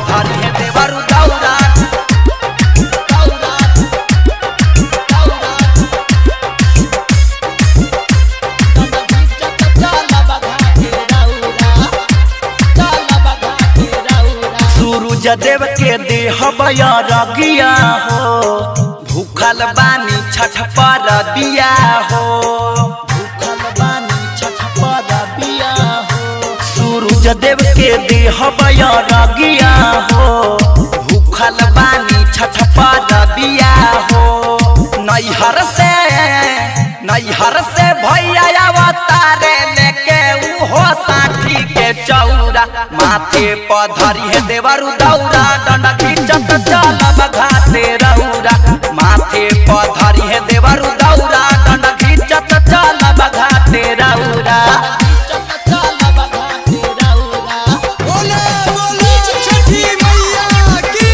पधरी है देवरु दौरा दौरा, दौरा। सूरज देव के देह रगिया हो भूखल बानी छठ पर बिया हो भूखल बानी छठ पर बिया हो सूरज देव के देह रगिया हो भूखल बानी छठ पर बिया हो नैहर से नैहर से भैया अवतारे लेके उहो साठी के चौरा माथे पधरी है देवरु दौरा डंडा खींचत चलब घाटे रौरा माथे पधरी है देवरु दौरा डंडा खींचत चलब घाटे रौरा बोले बोले छठी मैया की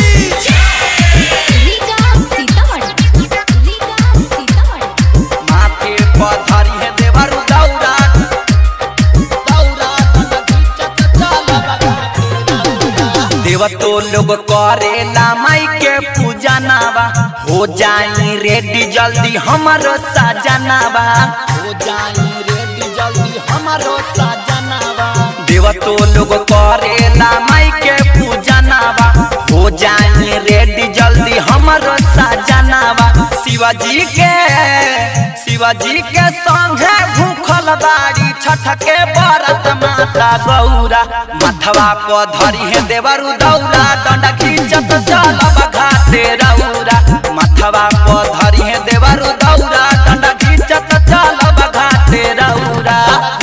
लीगा सीतामढ़ी लीगा सीतामढ़ी माथे पधरी है देवरु दौरा दौरा डंडा खींचत चलब घाटे रौरा देव तो लोग करेला माई के पूजा नावा हो जाई रेडी जल्दी हमारो साजनावा हो जाई रेडी जल्दी हमारो साजनावा देव तो लोग करेला माई के पूजा नावा हो जाई रेडी जल्दी हमारो साजनावा शिवाजी के शिवाजी के संगे भूखल बाड़ी छठ के बरत माता गौरा मथवा पर धरी है देवरु दौरा डंडा खींचत चलब घाटे रौरा मथवा पर धरी है देवरु दौरा डंडा खींचत चलब घाटे रौरा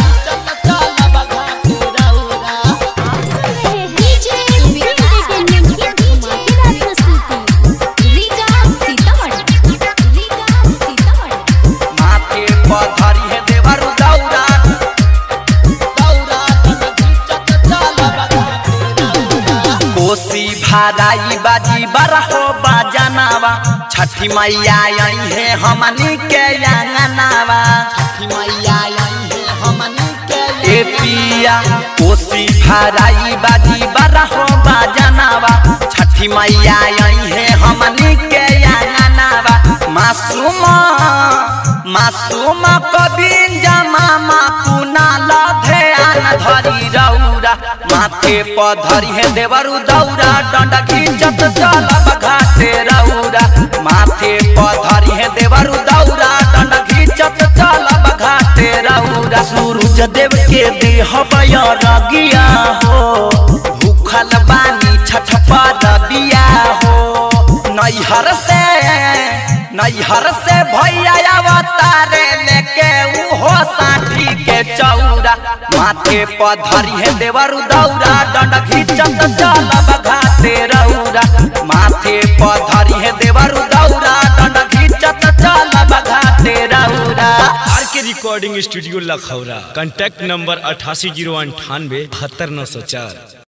डीजे एंटरटेनमेंट की धमाकेदार प्रस्तुति लीगा सीतामढ़ी लीगा सीतामढ़ी माथे पर धरी है देवरु दौरा दौरा डंडा खींचत चलब घाटे रौरा कोसी भाराई बाजी बरहो बाजनावा छठी मैया आई है हमनी के अंगनावा छठी मैया आई है हमनी के ए पिया कोसी भाराई बाजी बरहो बाजनावा छठी मैया आई है हमनी के अंगनावा मासूमा मासूमा कबिन जमामा कुना लधे आन धरी रौरा माथे पर धरी है देवरु दौरा डंडा खींचत चलब घाटे रौरा माथे पर धरी है देवरु दौरा डंडा खींचत चलब घाटे रौरा सूरज देव के देह रगिया हो भूखल बानी छठ पर बिया हो नैहर से नैहर से भैया अवतारे लेके उहो साठी के चौरा माथे पर धरी है देवरु दौरा डंडा खींचत चलब घाटे रौरा माथे पर धरी है देवरु दौरा डंडा खींचत चलब घाटे रौरा R K recording studio Lakhaura contact number अठासी जीरो अंठानवे बहत्तर नौ सौ चार